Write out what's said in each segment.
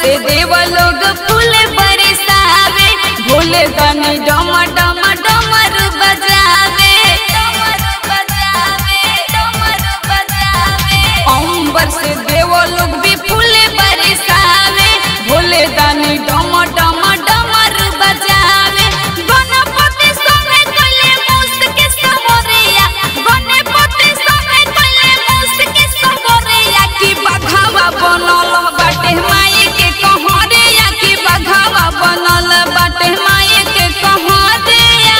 से देव लोग फूल बरसावे भोले तनी डम डम डमर बजावे डमर बजावे डमर बजावे अंबर से देव लोग भी फूल बरसावे भोले तनी डम डम डमर बजावे गणपति संगे कले मुस्त के समरिया गणपति संगे कले मुस्त के समरिया की बघावा बनल बाटे माई के कहरिया की बघावा बनल बाटे माई के कहरिया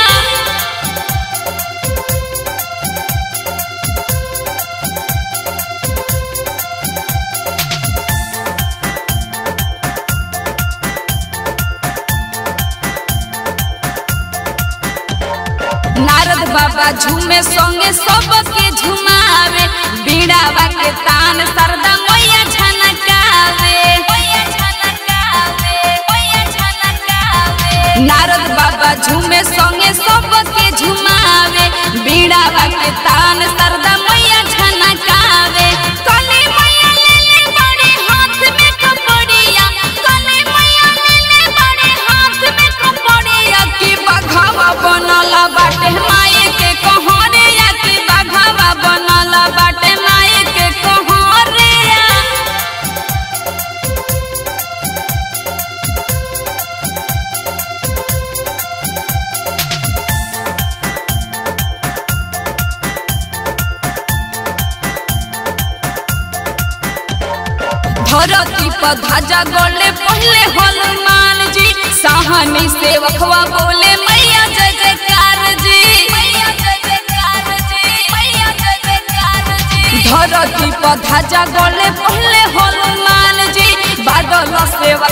नारद बाबा झूमे संगे सबके झुमावे बीड़ावा के तान सरदा मैया झनकावे नारद बाबा झूमे संगे सबके झुमावे बीड़ावा के तान सरदा मैया झनकावे कले मैया ले ले बड़े हाथ में कपड़िया कले मैया ले ले बड़े हाथ में कपड़िया की बघावा बनल बाटे माई के कहरिया की बघावा बनल बाटे माई के कहरिया धरती पर ध्वजा गोले पहले हनुमान जी साहनी सेवकवा बोले मैया जय जयकार जी मैया जय जयकार जी मैया जय जयकार जी धरती पर ध्वजा गोले पहले हनुमान जी बादल सेवक